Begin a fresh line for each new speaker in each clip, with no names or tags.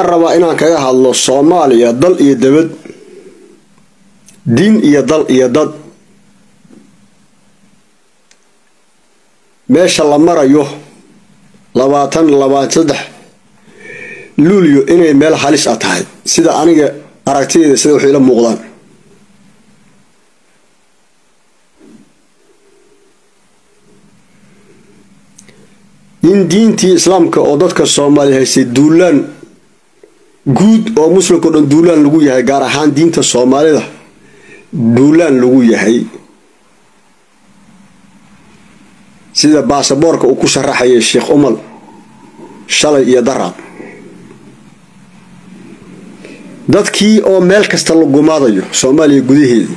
waxaan rabaa inaan kaga hadlo soomaaliya dal iyo dabad diin iyo dal iyo dad meesha la marayo labaatan labaatan saddex luulyo inay meel halis a tahay sida aniga aragtideeda sida waxay ila muuqdaan in diintii islaamka oo dadka soomaaliya haystay duulaan guud oo muslimka o dhan duulaan lagu yahay gaar ahaan diinta soomaalida duulaan lagu yahay sida baasaboorka uu ku sharaxayay sheekh umal shalay iyo daraad dadkii oo meel kasta la gumaadayo soomaaliya gudaheedii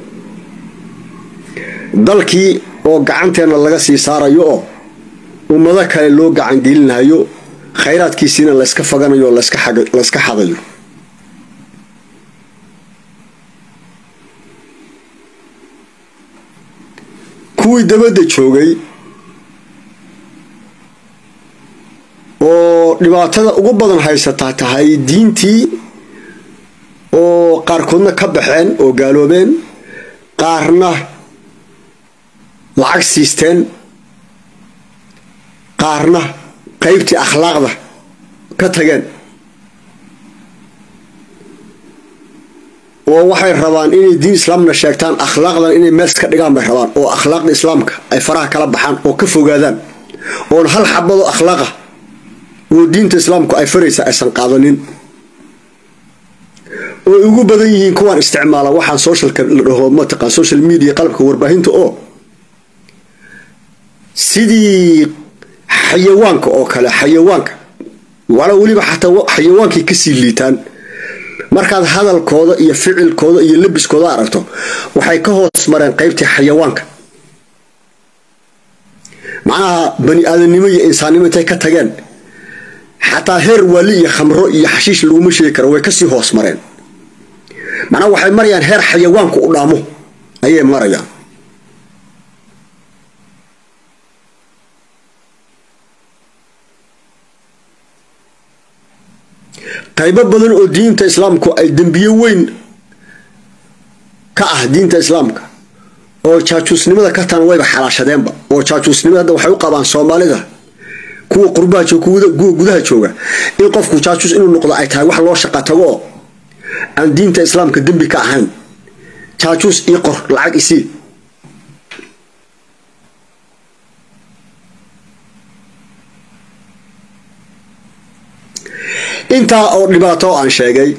dalkii oo gacanteenna laga sii saarayo oo ummado kale loo gacan gelinayo khayraadkiisiina layska faganayo oo layska xadayo kuwii dabadda joogay oo dhibaatada ugu badan haysataa tahay diintii oo qaarkoodna ka baxeen oo gaaloobeen qaarna lacag siisteen qaarna qaybtii akhlaaqda ka tageen oo waxay rabaan inay diin islaamna sheegtaan akhlaaqdan inay meel iska dhigaan bay rabaan oo akhlaaqda islaamka ay faraha kala baxaan oo ka fogaadaan oon hal xabado akhlaaqa oo diinta islaamku ay faraysa aysan qaadanin ooy ugu badan yihiin kuwaan isticmaala waxaan socialka la dhaho mataqaan social media qalabka warbaahinta oo sidii xayawaanka oo kale xayawaanka wala weliba xataa xayawaankay kasii liitaan markaad hadalkooda iyo ficilkooda iyo labiskooda aragto waxay ka hoos mareen qaybtii xayawaanka macnaha bani aadamnimo iyo insaannimo intay ka tageen xataa heer waali iyo khamro iyo xashiish laguma sheegi karo way kasii hoos mareen macnaha waxay marayaan heer xayawaanku u dhaamo ayay marayaan qaybo badan oo diinta islaamku ay dembiye weyn ka ah diinta islaamka oo jaajuusnimada ka tan wayba xalaashadeenba oo jaajuusnimada hadda waxay u qabaan soomaalida kuwa qurbaha joog kuwa gudaha jooga in qofku jaajuus inuu noqdo ay tahay wax loo shaqa tago oo aan diinta islaamka dembi ka ahayn jaajuus ii qor lacag isii intaa oo dhibaato aan sheegay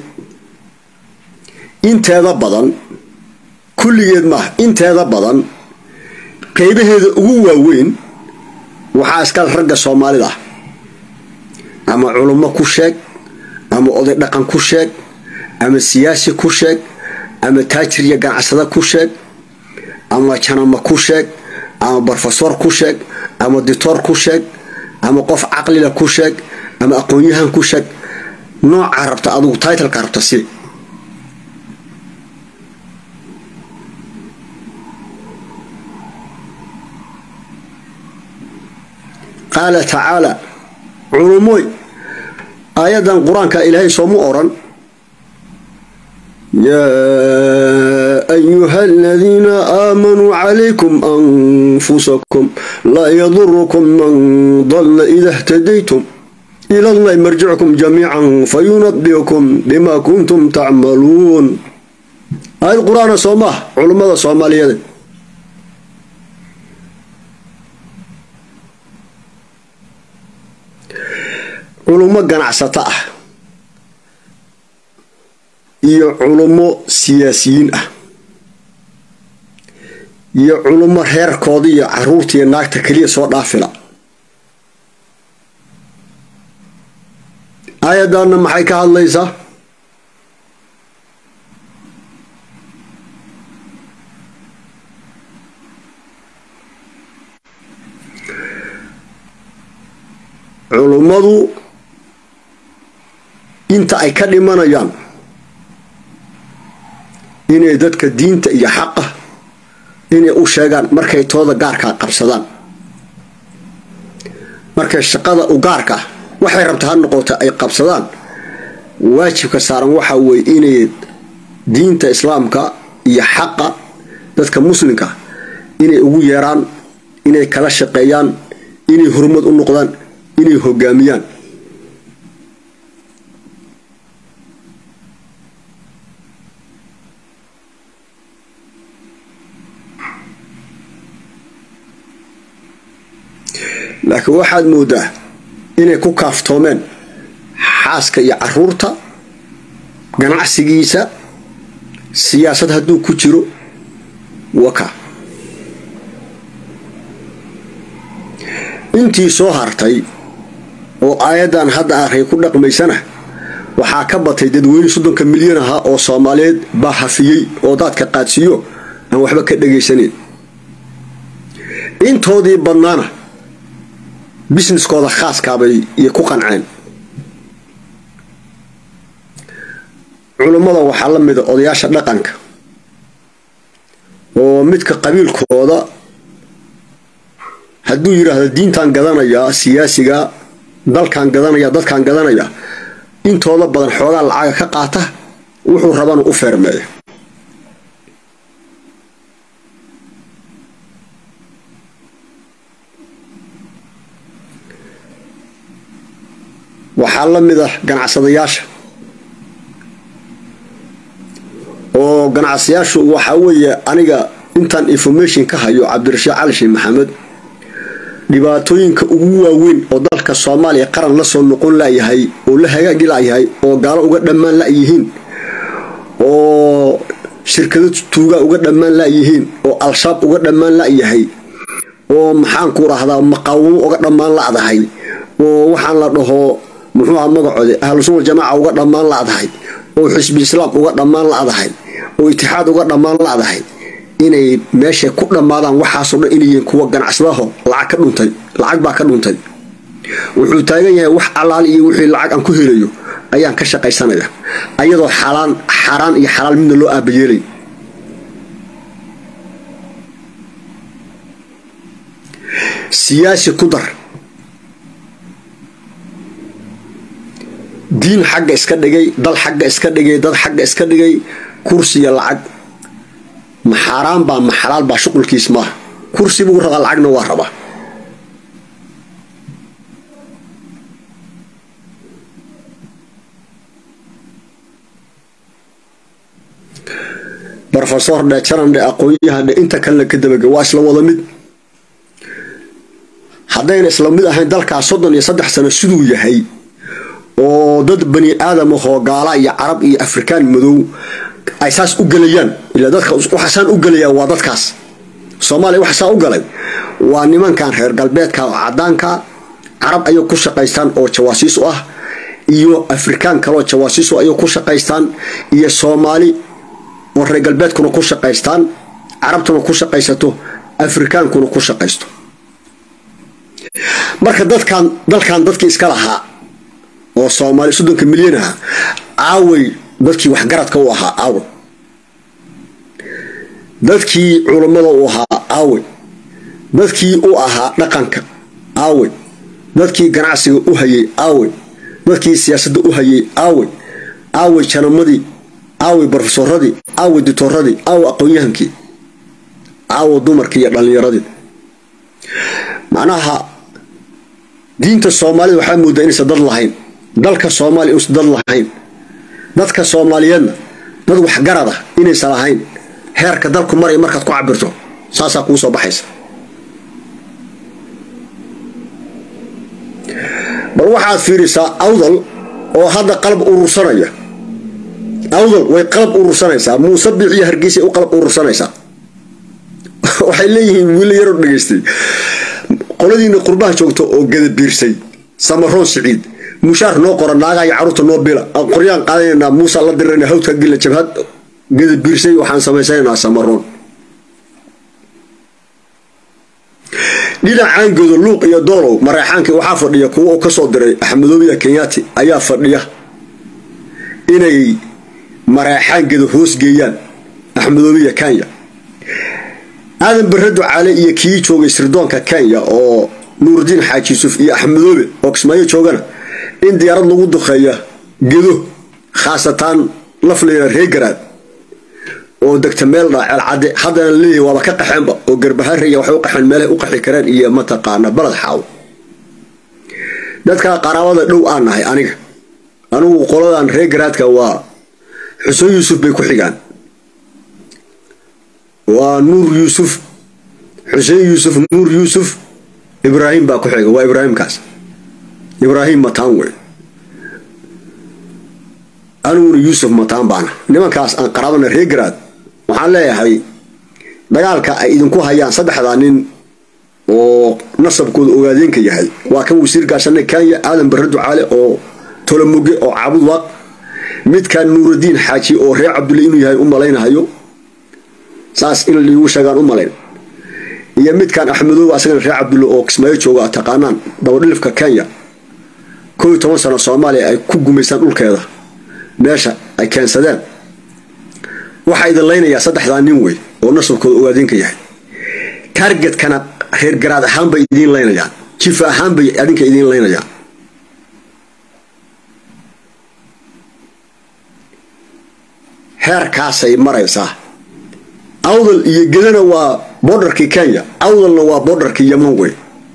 inteeda badan kulligeed maaha inteeda badan qaybaheeda ugu waaweyn waxaa iskale ragga soomaalida ah ama culummo ku sheeg ama oday dhaqan ku sheeg ama siyaasi ku sheeg ama taajir iyo ganacsada ku sheeg ama janama ku sheeg ama brofesor ku sheeg ama ditoor ku sheeg ama qof caqlila ku sheeg ama aqoon-yahan ku sheeg noocaa rabta adugu titleka rabta si qaala tacaala culumoy aayadan qur-aanka ilaahay sooma oran yaa ayuha aladiina aamanuu calaykum anfusakum laa yadurukum man dalla ida htadaytum ila llahi marjicukum jamiican fayunabiukum bima kuntum tacmaluun aayad qur-aana soo maah culummada soomaaliyeed culummo ganacsato ah iyo culummo siyaasiyiin ah iyo culummo reerkooda iyo caruurta iyo naagta keliya soo dhaafila aayaddaanna maxay ka hadlaysaa culummadu inta ay ka dhimanayaan inay dadka diinta iyo xaqa inay u sheegaan markay tooda gaarkaa qabsadaan markay shaqada u gaarka ah waxay rabta ha noqota ay qabsadaan waajibka saaran waxa weeye inay diinta islaamka iyo xaqa dadka muslimka inay ugu yeeraan inay kala shaqeeyaan inay horumad u noqdaan inay hogaamiyaan laakiin waxaad moodaa inay ku kaaftoomeen xaaska iyo caruurta ganacsigiisa siyaasad hadduu ku jiro waka intii soo hartay oo aayaddan hadda array ku dhaqmaysana waxaa ka batay dadweyne soddonka milyan ahaa oo soomaaliyeed baa hafiyey oo daadka qaadsiiyo aan waxba ka dhagaysanayn intoodii badnaana businesskooda khaaskaabay iyo ku qanceen culummada waxaa la mida odayaasha dhaqanka oo midka qabiilkooda hadduu yidhaahdo diintaan gadanayaa siyaasiga dalkaan gadanaya dadkaan gadanaya intooda badan xoogaa lacaga ka qaata wuxuu rabana u feermeeya waxaa la mid ah ganacsadayaasha oo ganacsadayaashu waxaa weeye aniga intaan information ka hayo cabdirashiid cali sheekh maxamed dhibaatooyinka ugu waaweyn oo dalka soomaaliya qaran la soo noqon layahay oo la hagaagi layahay oo gaalo uga dhammaan layihiin oo shirkado tuuga uga dhammaan layihiin oo al-shabaab uga dhammaan layahay oo maxaanku rahdaa maqaawamo uga dhammaan ladahay oo waxaan la dhaho muxuuha magacoode ahlusunna jamaaca uga dhammaan ladahay oo xisbi islaam uga dhammaan ladahay oo itixaad uga dhammaan ladahay inay meeshay ku dhammaadaan waxaasoo dhan inayyihiin kuwa ganacsadaho lacag ka dhuntay lacag baa ka dhuntay wuxuu taagan yahay wax allaal iyo wixii lacag aan ku helayo ayaan ka shaqaysanaya ayadoo xalaan xaaraan iyo xalaal midna loo aabayeelay siyaasi ku dar diin xagga iska dhigay dal xagga iska dhigay dad xagga iska dhigay kursiya lacag ma xaaraan baa ma xalaal baa shuqulkiis maaha kursi buu rabaa lacagna waa rabaa rofesor dhe janandhe aqoon-yahadhe inta kalena ka dabage waa isla wada mid haddayna isla mid ahayn dalkaas soddon iyo saddex sano siduu yahay oo dad bani aadam ahoo gaala iyo carab iyo afrikaan madow ay saas u gelayaan ila dadka waxaasaan u gelayaan waa dadkaas soomaaliya waxaasaan u galay waa nimankan reer galbeedka oo cadaanka carab ayay ku shaqaystaan oo jawaasiis u ah iyo afrikaan kaleoo jawaasiis u ayay ku shaqaystaan iyo soomaali oo reer galbeedkuna ku shaqaystaan carabtuna ku shaqaysato afrikaankuna ku shaqaysto marka dadkan dalkan dadkii iska lahaa oo soomaali soddonka milyan aha aaway dadkii waxgaradka u ahaa aaway dadkii culammada u ahaa aaway dadkii u ahaa dhaqanka aaway dadkii ganacsiga u hayay aaway dadkii siyaasadda u hayay aaway aaway janamadii aaway barofesoradii aaway ditoradii aaway aqoon-yahankii aaway dumarkii iyo dhallinyaradii macnaha diinta soomaalida waxaa moodaa inaysan dad lahayn dalka soomaaliya inuusan dad lahayn dadka soomaaliyeedna dad waxgarad ah inaysan lahayn heerka dalku maraya markaad ku cabirto saasaa kuu soo baxaysa bal waxaad fiirisaa awdal oo hadda qalab urursanaya awdal way qalab urursanaysaa muuse biix iyo hargeysay u qalab urursanaysaa waxay leeyihiin wiila yaroo dhegaystay qoladiina qurbaha joogto oo gadabiirsay samaroon siciid mushaar noo qora naagaa iyo caruurta noo bila aan qoryaan qaadanaynaa muusa la dirana hawdka gila jabhad gadabiirsay waxaan samaysanaynaa samaroon dhinacaangooda luuq iyo doolow mareexaankii waxaa fadhiya kuwa uu kasoo diray axmedoobiya kenyaati ayaa fadhiya inay mareexaangeeda hoosgeeyaan axmedoobiya kenya aadan barado caale iyo kii joogay sirdoonka kenya oo nuurdiin xaaji yuusuf iyo axmedoobe oo kismaayo joogana in diyaarad lagu duqeeya gedo khaasatan lafleyna reegaraad oo degta meel dhaa ceelcadde haddana leeyahy waaba ka qaxeenba oo garbaharaya waxay u qaxeen meelahay u qaxi kareen iyo mataqaana baled xaawo dadka qaraabada dhow aan nahay aniga anigu qoladan reegaraadka waa xuseen yuusuf bay ku xigaan waa nuur yuusuf xuseen yuusuf nuur yuusuf ibraahim baa ku xiga waa ibraahimkaas ibraahim mataan wey aniguna yuusuf mataan baana nimankaas aan qaraabana reegaraad waxaan leeyahay dagaalka ay idinku hayaan saddexdaa nin oo nasabkooda ogaadeenka yahay waa kan wasiir gaashanay kenya aadan barre ducaale oo tolomoge oo caabud waaq midkan nuuradiin xaaji oo reer cabdulle inuu yahay u malaynahayo saas in liigu sheegaan u malayn iyo midkan axmedooba asagana reer cabdulle oo kismaayo jooga taqaanaan dabadhilifka kenya koo iyo toban sano soomaaliya ay ku gumaystaan dhulkeeda meesha ay keensadeen waxaa idin laynayaa saddexdaa nin wey oo nasabkooda ogaadeenka yahay targetkana reer garaad ahaan bay idiin laynayaan jifa ahaan bay adinka idiin laynayaan heerkaasay maraysaa awdal iyo gedana waa borderkii kenya awdalna waa borderkii yaman wey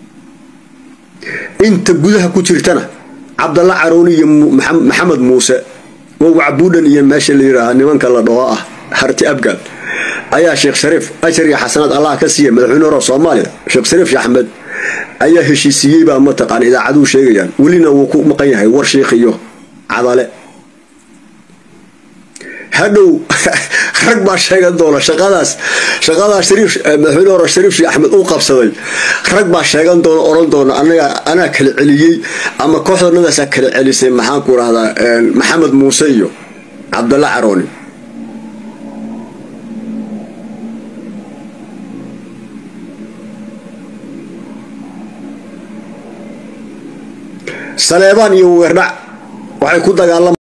inta gudaha ku jirtana cabdalla carooni iyo maxamed muuse oo wacbuudhan iyo meesha la yidhaaha nimanka la dhaho ah harti abgaal ayaa sheekh shariif ashar iyo xasanaad allah ka siiya madaxweyne hore soomaaliya sheekh shariif sheekh axmed ayaa heshiisiiyey baa mataqaana idaacaduhu sheegayaan welina wuu ku maqan yahay war sheikh iyo cadale hadhow rag baa sheegan doona shaqadaas shaqadaas shariif madaxweyne hore shariif sheekh axmed uu qabsaday rag baa sheegan doona oran doona anaga anaa kala celiyey ama kooxdanadaasaa kala celisay maxaan ku rahdaa maxamed muuse iyo cabdalla carooni saleebaan iyo weerdhac waxay ku dagaalama